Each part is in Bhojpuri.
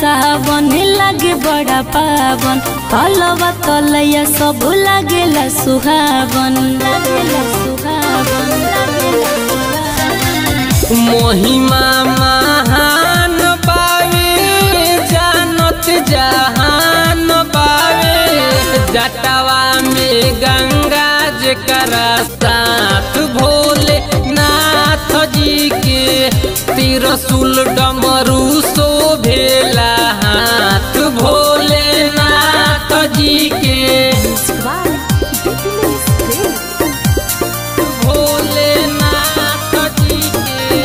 सावन लागे बड़ा पावन तलवा तलैया सब लागेला सुहावन लागेला सुहावन लागेला सुहावन। महिमा महान बावे जानत जहान बावे जटवा में गंगा जकरा साथ भोले नाथ जी के तिरसुल डमरू शोभेला हाथ भोले नाथ जी के भोले नाथ जी के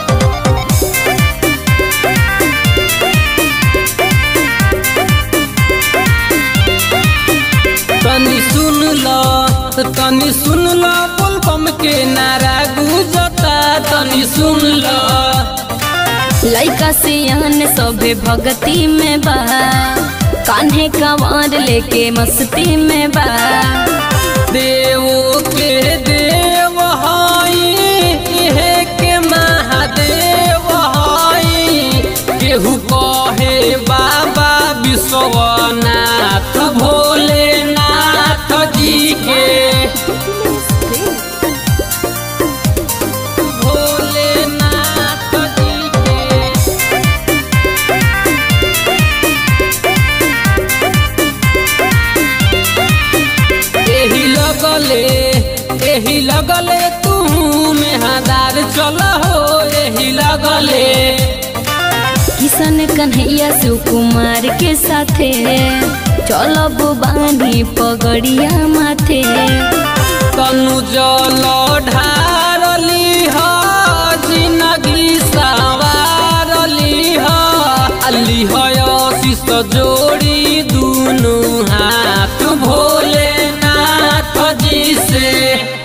तनी सुन ल तनी सुन ल बोलबम के नारा गुजता तनी सुन ल लइका सियान सभे भगती में बा कान्हे कंवर लेके मस्ती में बा देव के देव हई इहे के महादेव हई केहू कहे बाबा विश्वनाथ भोलेनाथ जी के भोलेनाथ जी के एही लगले एही लगले तू मेहदार चल हो एही लगले किशन कन्हैया शिव कुमार के साथे चलब बानी पगड़िया माथे तनु जल ढारली ह जिनगी सवारली ह अली है शीश जोड़ी दुनु हाथ भोलेनाथ जी से